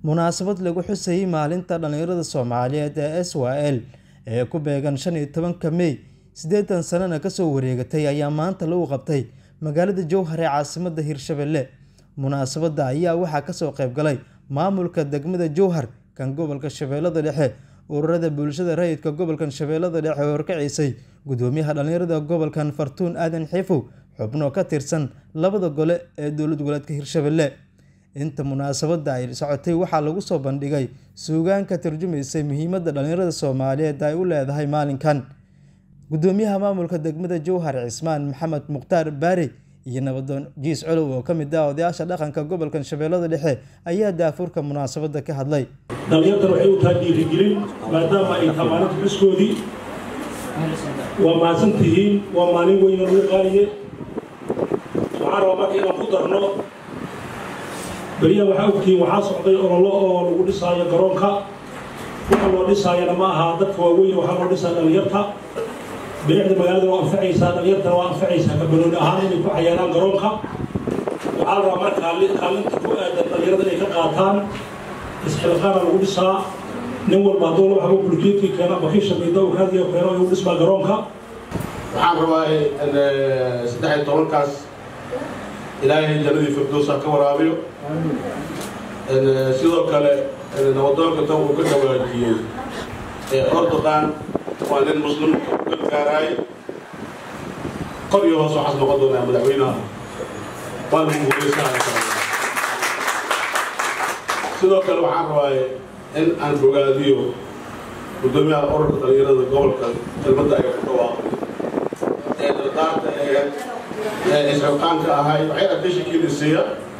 munaasabad lagu xusayay maalinta dhallinyarada soomaaliyeed ee s y l ee ku beegan shan iyo tobanka mey siddeetan sanana kasoo wareegatay ayaa maanta lagu qabtay magaalada jowhar ee caasimada hirshabelle munaasabadda ayaa waxaa kasoo qaybgalay maamulka degmada jowhar kan gobolka shabeellada dhexe ururada bulshada rayidka gobolkan shabeellada dhexe oo horkacisay gudoomiyaha dhallinyarada gobolkan fartuun aadan xiifow xubno ka tirsan labada gole ee dowlad goboleedka hirshabelle inta munaasabadda ay socotay waxaa lagu soo bandhigay suugaan ka turjumaysay muhiimadda dhallinyarada soomaaliyeed ay u leedahay maalinkan gudoomiyaha maamulka degmada jowhar cismaan maxamed mukhtaar baari iyo nabadoon jiis colow oo ka mid ah odayaasha dhaqanka gobolkan shabeellada dhexe ayaa daafurka munaasabadda ka hadlay dhallinyartan waxay u tahay dhiirigelin maadaama ay tahay maalinta xuskoodii waa mahadsan tihiin waa maalin weyna lagu qaaliye waxaan rabaa marka inaan ku darno beriyaha waxaa ogtihiin waxaa socday ololo oo lagu dhisaayo garoonka waxa loo dhisaayana ma aha dadka waaweyn waxaa loo dhisaa dhallinyarta bilicda magaalada waa anfacaysaa dhallinyartana waa anfacaysaa kabanooni ahaan inay ku cayaaraan garoonka waxaa la rabaa marka kaalinta ku aadan dhallinyarada inay ka qaataan isxilqaana lagu dhisaa nin walba hadduu la waxba bulkeedkii keena bakisha midow raadiyo keeno ayuu dhismaa garoonka waxaan rabaa saddex iyo tobankaas ilaahay jannadii firdowsa ka waraabiyo sidoo kale nabadoonka tan uu ka dhawaajiyey ordoqan waa nin muslimka u gargaaraay kor iyo hoos waxaas noqon doonaa madaxweynaha waa lagu guulaysaa sidoo kale waxaan rabaa in aan bogaadiyo gudoomiyaha ururka dhallinyarada gobolka kelmadda ay ku dhawaaqay ee dardaarta ee isxilqaanka ahay waxay adeshikiinisiiya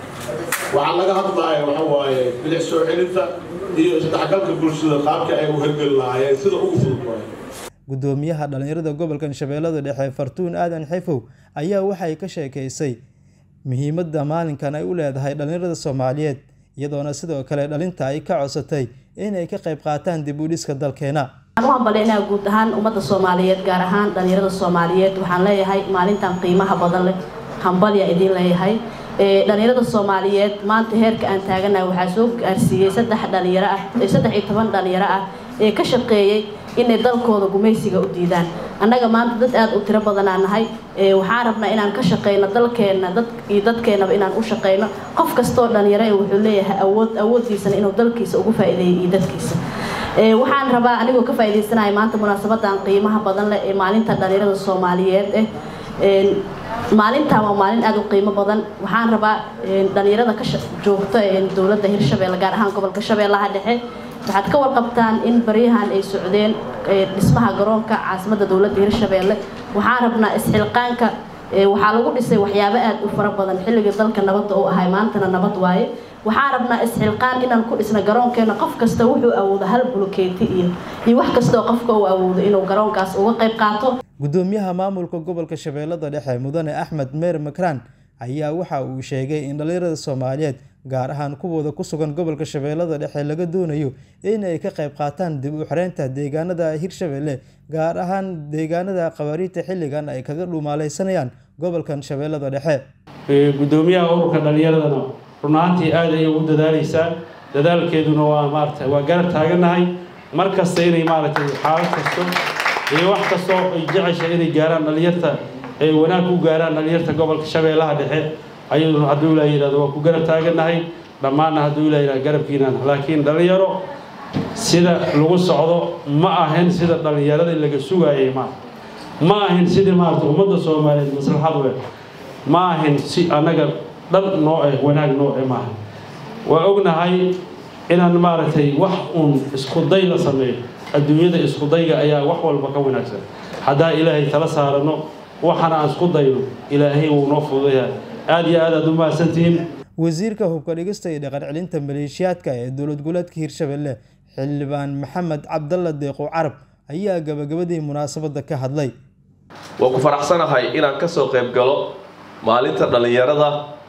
waxaa laga hadlaaya waxa waaye bilic soo celinta iyo isdhexgalka bulshada qaabka ay u hergeli lahaayeen sida ugu fudud waaye gudoomiyaha dhallinyarada gobolkan shabeellada dhexe fartuun aadan xifow ayaa waxay ka sheekaysay muhiimadda maalinkan ay u leedahay dhallinyarada soomaaliyeed iyadoona sidoo kale dhalinta ay ka codsatay inay ka qayb qaataan dib u dhiska dalkeena waxaan u hambalyaynaa guud ahaan ummadda soomaaliyeed gaar ahaan dhallinyarada soomaaliyeed waxaan leeyahay maalintan qiimaha badan leh hambalya idiin leeyahay dhallinyarada soomaaliyeed maanta heerka aan taaganahay waxaa soo gaarsiiyey saddex dhalinyaro ah saddex iyo toban dhalinyaro ah ee ka shaqeeyey inay dalkooda gumaysiga u diidaan annaga maanta dad aada u tiro badanaa nahay waxaan rabnaa inaan ka shaqeyno dalkeenna dad iyo dadkeennaba inaan u shaqeyno qof kastoo dhalinyaro wuxuu leeyahay awood awooddiisana inuu dalkiisa ugu faa'iideeyo iyo dadkiisa waxaan rabaa anigoo ka faa'iidaysanaya maanta munaasabadan qiimaha badan leh ee maalinta dhalinyarada soomaaliyeed eh maalintan waa maalin aada u qiimo badan waxaan rabaa dhalinyarada ka joogta dowladda hirshabeelle gaar ahaan gobolka shabeellaha dhexe waxaad ka warqabtaan in baryahan ay socdeen dhismaha garoonka caasimadda dowladda hirshabeelle waxaan rabnaa isxilqaanka waxaa lagu dhisay waxyaabo aada u fara badan xilligii dalka nabadda uu ahay maantana nabad waaye waxaan rabnaa isxilqaan inaan ku dhisna garoonkeena qof kasta wuxuu awoodo hal bulukeeti iyo iyo wax kastoo qofka uu awoodo inuu garoonkaas uga qayb qaato gudoomiyaha maamulka gobolka shabeellada dhexe mudane axmed meer makraan ayaa waxa uu sheegay in dhallinyarada soomaaliyeed gaar ahaan kuwooda ku sugan gobolka shabeellada dhexe laga doonayo inay ka qayb qaataan dib u xereynta deegaanada hirshabelle gaar ahaan deegaanada qabaariita xilligan ay kaga dhumaaleysanayaan gobolkan shabeellada dhexe gudoomiyaha ururka dhallinyaradana run ahaantii aad ayay u dadaaleysaa dadaalkeeduna waa maarata waa garab taagannahay mar kasta inay maaragtay xaalad kasto iyo wax kastoo ay jecesha inay gaaraan dhallinyarta ay wanaag u gaaraan dhallinyarta gobolka shabeellaha dhexe ayaduna hadduu ilaa yidhahdo waa ku garab taagannahay dhammaanna hadduu ilaa yidhahdo garabkiinaan laakiin dhallinyaro sida lagu socdo ma ahayn sida dhallinyaradii laga sugaayay ma ma ahayn sidii maarata ummadda soomaaliyeed maslaxad we ma ahayn si annaga dhan noo eh wanaag noo eh maaha waa ognahay inaan maaragtay wax uun iskuday la sameeyo adduunyada iskudayga ayaa wax walba ka wanaagsan haddaan ilaahay tala saarano waxana aan isku dayno ilaahay wuu noo fududayaa aada iyo aad aad u mahadsantihiin wasiirka hubka dhigista iyo dhaqan celinta maleeshiyaadka ee dowlad goboleedka hirshabelle xildhibaan maxamed cabdalla deeqo carab ayaa gabagabadii munaasabadda ka hadlay waa ku faraxsanahay inaan kasoo qayb galo maalinta dhallinyarada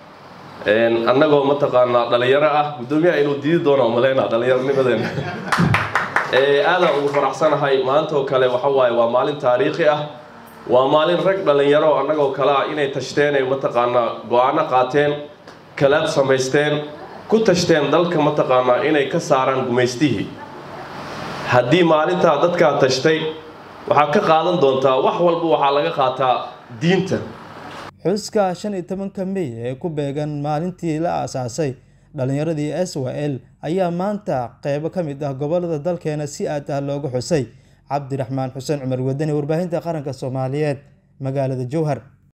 annagoo mataqaanaa dhallinyaro ah guddoomiyaha inuu diidi doono maleyna dhallinyaronimadeena aadaan ugu faraxsanahay maantaoo kale waxa waaye waa maalin taariikhi ah waa maalin rag dhallinyaro annagoo kale ah inay tashteen ay mataqaanaa go-aano qaateen kalaad samaysteen ku tashteen dalka mataqaanaa inay ka saaraan gumaystihii haddii maalintaa dadkaa tashtay waxaad ka qaadan doontaa wax walba waxaa laga qaataa diinta xuska shan iyo tobanka mey ee ku beegan maalintii la aasaasay dhalinyaradii s w l ayaa maanta qeybo ka mid ah gobolada dalkeena si aad ah loogu xusay cabdiraxmaan xuseen cumar wadani warbaahinta qaranka soomaaliyeed magaalada jowhar